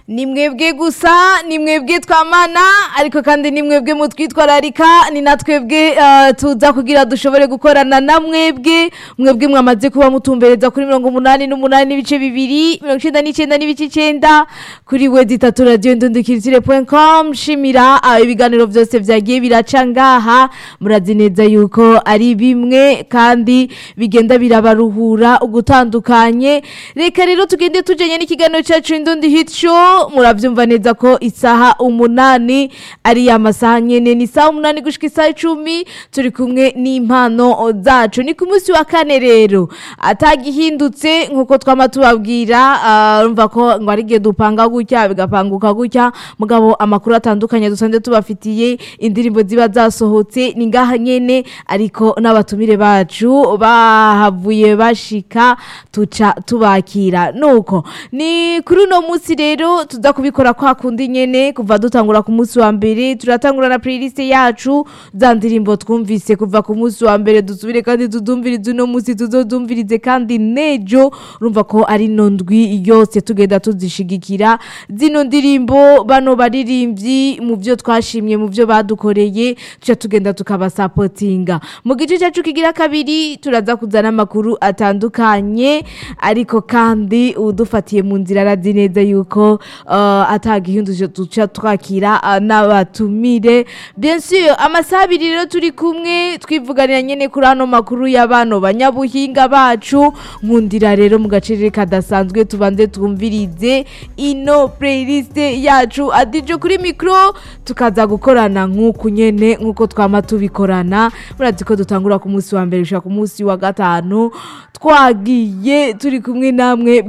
ni mwebwe gusa ni mwebwe twamana ariko kandi ni mwebwe mutwitwararika ni na twebwe eh, tuza kugira dushobore gukorana na mwebwe mwebwe mwamaze kuba mutumbereza kuri mirongo umunani n'umunani n'ibice bibiri mirongo icenda n'icenda n'ibice icenda kuri wedi itatu radiyo ndundukiritsire com shimira ah, ibiganiro byose vyagiye biraca ngaha murazi neza yuko ari bimwe kandi bigenda birabaruhura ugutandukanye reka rero tugende tujanye n'ikiganiro cacu indundi hit show muravyumva neza ko isaha umunani ari ya masaha nyene ni isaha umunani gushika isaha icumi turi kumwe n'impano zacu ni ku munsi wa kane rero atagihindutse nkuko twama tubabwira ah, urumva ko ngo ari igihe dupanga gutya bigapanguka gutya mugabo amakuru atandukanye dusanzwe tubafitiye indirimbo ziba zasohotse ni ngaha nyene ariko n'abatumire bacu bahavuye bashika tuca tubakira nuko ni kuri uno munsi rero tuza kubikora kwa kundi nyene kuva dutangura ku munsi wa mbere turatangura na playlist yacu za ndirimbo twumvise kuva ku munsi wa mbere dusubire kandi tudumvirize uno munsi tuzodumvirize kandi nejo urumva ko ari no ndwi yose tugenda tuzishigikira zino ndirimbo bano baririmbyi mu byo twashimye mu byo badukoreye tuca tugenda tukabasapotinga mu gice cyacu kigira kabiri turaza kuzana amakuru atandukanye ariko kandi udufatiye mu nzira arazi neza yuko uh, atagihinduje duca twakira uh, n'abatumire bien sûr amasaha abiri rero turi kumwe twivuganira nyene kuri ano makuru y'abano banyabuhinga bacu nkundira rero mu gacerere kadasanzwe tubanze twumvirize ino playlist yacu adijo kuri mikro tukaza gukorana nk'uku nyene nk'uko twama tubikorana murazi ko dutangura ku munsi wa mbere gushika ku munsi wa gatanu twagiye turi kumwe namwe